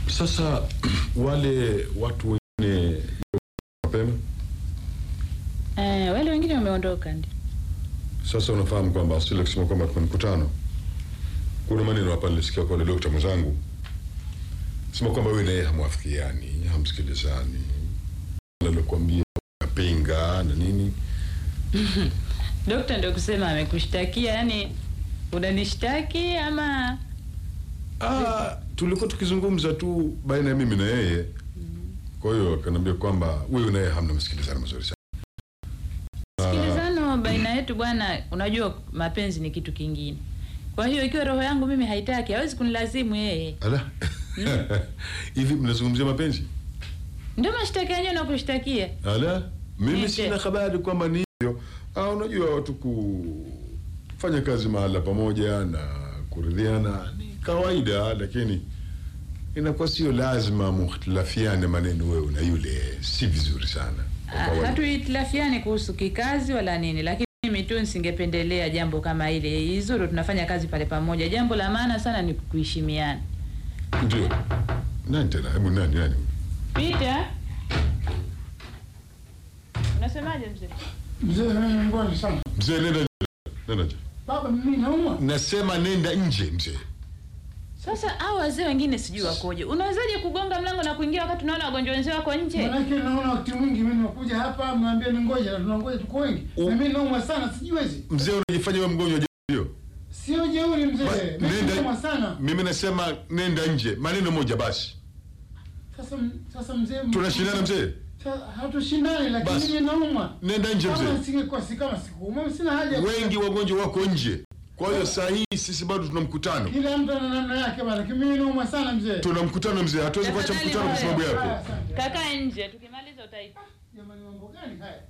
Sasa wale watu wengine mapema, Eh, wale wengine wameondoka ndio. sasa unafahamu kwamba asili kusema kwamba tuna mkutano, kuna maneno hapa nilisikia kwa yule dokta mwenzangu sema kwamba wewe naye hamwafikiani, hamsikilizani, nalokuambia napinga na nini. Dokta ndio kusema amekushtakia, yani unanishtaki ama Ah, tulikuwa tukizungumza tu baina ya mimi na yeye, kwa hiyo akaniambia kwamba wewe naye hamna msikilizano mazuri sana. sikilizano baina yetu bwana. Unajua mapenzi ni kitu kingine. Kwa hiyo ikiwa roho yangu mimi haitaki, hawezi kunilazimu yeye. Ala, hivi mnazungumzia mapenzi? Ndio mashtaka yenyewe nakushtakia. Ala, mimi Nipe. sina habari kwamba ni hivyo. Ah, unajua watu kufanya kazi mahala pamoja na kuridhiana ni kawaida, lakini inakuwa sio lazima muhtilafiane maneno wewe na yule, si vizuri sana kwa Ah, kawaida. Hatuhitilafiani kuhusu kikazi wala nini, lakini mimi tu nisingependelea jambo kama ile. Izuru tunafanya kazi pale pamoja. Jambo la maana sana ni kuheshimiana. Ndio. Nani tena? Hebu nani nani? Peter, unasemaje mzee? Mzee mimi mbona sana. Mzee nenda nje. Nenda nje. Baba mimi naumwa. Nasema nenda nje mzee. Sasa hao wazee wengine sijui wakoje. Unawezaje kugonga mlango na kuingia wakati unaona wagonjwa wenzao wako nje? Manake naona wakati mwingi mimi nakuja hapa mwambie ni ngoja na tunangoja tuko wengi. U- Na mimi naumwa sana sijiwezi. Mzee unajifanya wewe mgonjwa hiyo. Sio jeuri mzee. Ba- Mimi naumwa sana. Mimi nasema nenda nje. Maneno moja basi. Sasa sasa mzee Tunashindana mzee. Sa- Hatushindani lakini Basi. mimi naumwa. Nenda nje Kama mzee. singekuwa si kama sikuumwa sina haja. ya- Wengi wagonjwa wako nje. Kwa hiyo saa hii sisi bado tuna mkutano. Kila mtu ana namna yake bana. Lakini mimi naumwa sana mzee. Tuna mkutano mzee. Hatuwezi kuacha Tafadhali mkutano kwa sababu Haya, yako. asante. Kakaa nje, tukimaliza utaipa. Jamani mambo gani haya?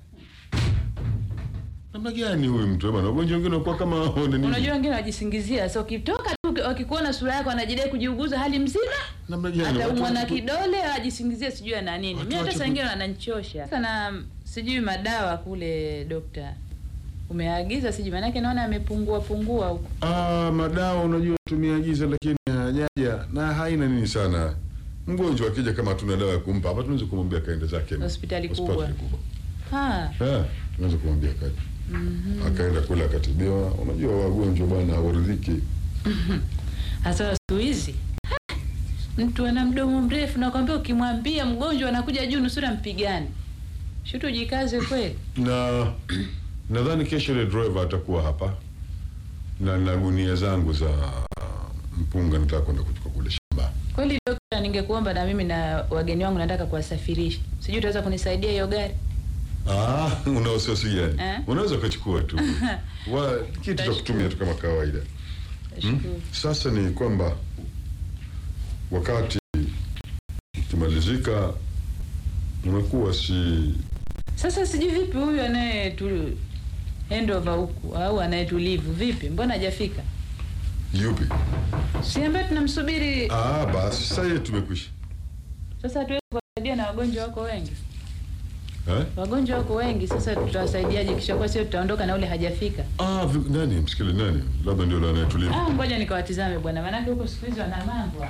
Namna gani huyu mtu bwana? Wagonjwa wengine wanakuwa kama hao nini? Unajua wengine wajisingizia, so ukitoka tu wakikuona sura yako wanajidai kujiuguza hali mzima, namna gani? ataumwa Watu- na watu- kidole ajisingizie sijui ana nini. Watu Mimi hata wache saa ku- ingine wananichosha. Sasa na sijui madawa kule dokta umeagiza sijui, maanake naona amepungua pungua huko. Ah, madawa unajua tumeagiza lakini hajaja na haina nini sana. Mgonjwa akija kama hatuna dawa ya kumpa hapa tunaweza kumwambia kaende zake Hospitali kubwa. kubwa. Ha, Eh, tunaweza kumwambia kaende. Akaenda kule akatibiwa. Unajua wagonjwa bwana hawaridhiki. hasa siku hizi Ha, mtu ana mdomo mrefu, nakwambia ukimwambia mgonjwa anakuja juu nusura mpigani. Shutu jikaze kweli. Na nadhani kesho ile driver atakuwa hapa na na gunia zangu za mpunga nataka kwenda kuchukua kule shamba. Kweli dokta, ningekuomba na mimi na wageni wangu nataka kuwasafirisha, sijui utaweza kunisaidia hiyo gari? Ah, una wasiwasi gani? Eh? Unaweza ukachukua tu. Wa kitu cha kutumia tu kama kawaida. Hmm? Nashukuru. Sasa ni kwamba wakati ukimalizika unakuwa si Sasa sijui vipi huyu anayetu handover huku au anayetulivu vipi, mbona hajafika? yupi? Si ambaye tunamsubiri Ah, basi sasa hivi tumekwisha. sasa, hatuwezi kuwasaidia na wagonjwa wako wengi, Eh? wagonjwa wako wengi. Sasa tutawasaidiaje? Kisha kwa sio tutaondoka na ule hajafika. Ah, vi- nani msikili nani? Labda ndio la anayetulia. Ah, ngoja nikawatizame bwana, maanake huko siku hizi wana mambo.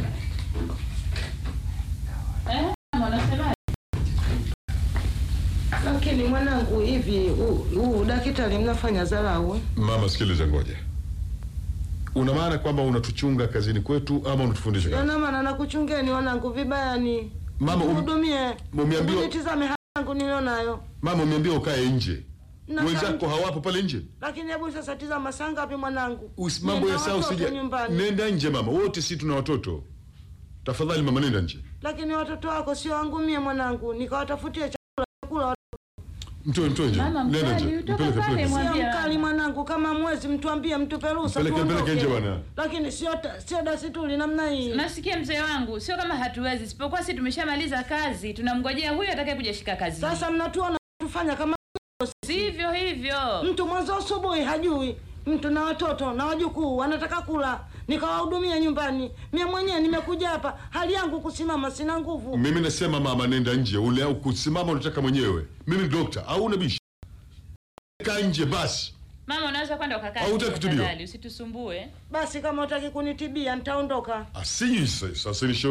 Eh, mama, unasemaje? Lakini mwanangu, hivi huu- huu daktari mnafanya dharau eh? Mama, sikiliza, ngoja. Una maana kwamba unatuchunga kazini kwetu ama unatufundisha kazi? Yana maana nakuchungeni wanangu vibaya ni Mama, um- hudumie, umeambiwa- nitizame hali yangu nilionayo. Mama, umeambiwa ukae nje. Na Wenzako kama- hawapo pale nje. Lakini hebu sasa tizama saa ngapi mwanangu? Usi- Mambo ya Nina saa watoto usija. nyumbani. Nenda nje mama, wote si tuna watoto. Tafadhali mama, nenda nje. Lakini watoto wako sio wangu mie mwanangu, nikawatafutie chakula chakula. Mtoe, mtoe nje. Mama, Nenda nje. mkali, utoka Mpeleke, pale, mpeleke. mwa- Sio Mwambie mkali mama. mwanangu, kama mwezi mtuambie, mtupe ruhusa Mpeleke, mpeleke tuondoke. nje bwana. Lakini sio ta- sio desturi namna hii. Nasikia mzee wangu, sio kama hatuwezi, isipokuwa si tumeshamaliza kazi, tunamngojea huyu atakaye kuja shika kazi. Sasa mnatuona tufanya kama sivyo hivyo. mtu mwanzo asubuhi hajui mtu na watoto na wajukuu wanataka kula nikawahudumia nyumbani mie mwenyewe nimekuja hapa hali yangu kusimama sina nguvu Mimi nasema mama, nenda nje. Ule au kusimama unataka mwenyewe. Mimi ni dokta au unabishi? Kaa nje basi. Mama, unaweza kwenda ukakaa. Au hutaki nje, kutibiwa? tafadhali, Usitusumbue. basi kama utaki kunitibia nitaondoka Asiji sasa ni